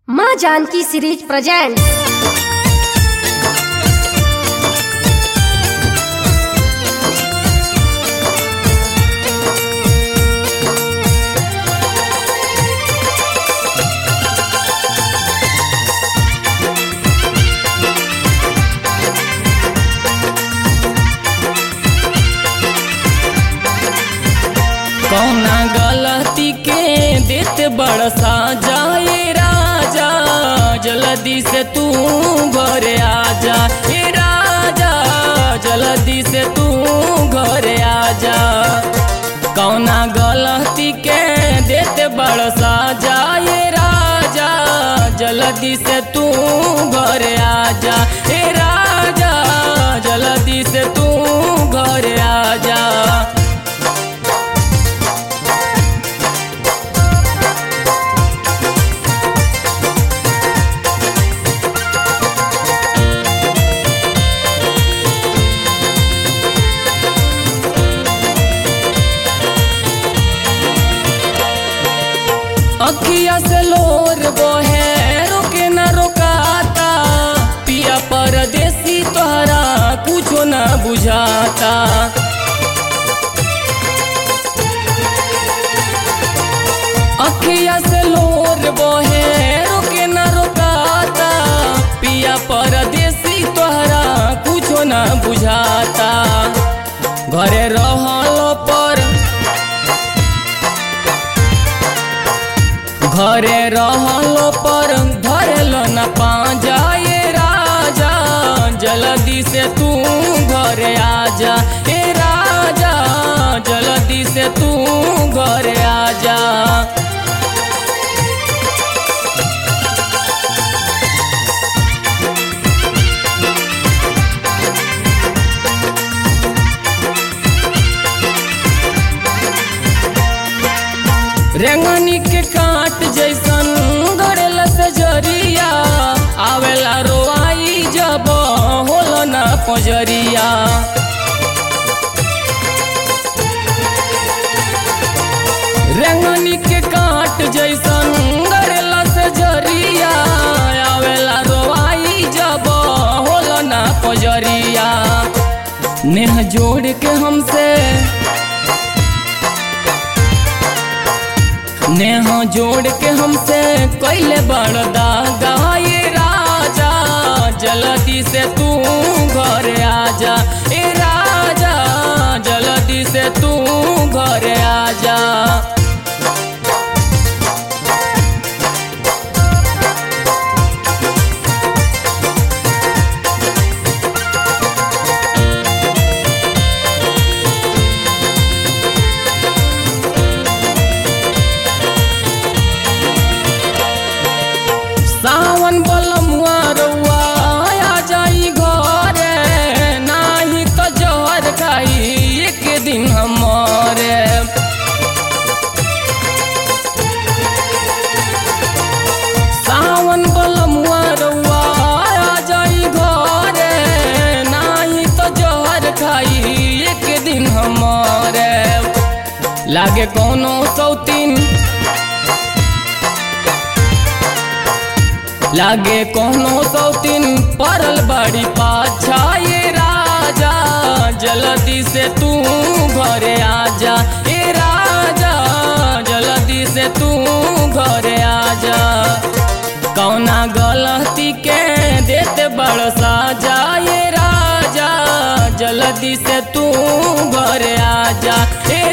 माँ Janaki series present कौना गलती के देत बड़ जाए राजा जल्दी से तू घरे आजा हे राजा जल्दी से तू घरे आजा कौना गलती के देत बड़ जाए राजा जल्दी से तू घरे आजा हे राजा जल्दी से तू घरे आजा अखिया से लोर बोहे रोके न रोकाता पिया परदेसी तोहरा कुछो न बुझाता अखिया से लोर बोहे रोके न रोकाता पिया परदेसी तोहरा कुछो न बुझाता घरे रहल पर घरे रहल पर धरल न पाजाए राजा जल्दी से तू घरे आजा ए राजा जल्दी से तू घरे आजा रेंगनी के काट जैसन गड़ेल से जरिया आवेला रोआई जब होल ना पजरिया रेंगनी के काट जैसन गड़ेल से जरिया आवेला रोआई जब होल ना पजरिया नेह जोड़ के हमसे नेह जोड़ के हमसे कैले बड़दा गाये राजा जल्दी से तू घर आजा ए राजा जल्दी से तू घर आजा सावन बलमुआ रउआ आ जाई घरे नाही तो जहर खाई एक दिन हमारे सावन बलमुआ रउआ आ जाई घरे नाही तो जहर खाई एक दिन हमारे लागे कोनो सौतीन लागे कोनो सौतीन परल बड़ी पाछा ये राजा जल्दी से तू घरे आजा ए राजा जल्दी से तू घरे आजा कौना गलती के देते बड़ साजा ये राजा जल्दी से तू घरे आजा ए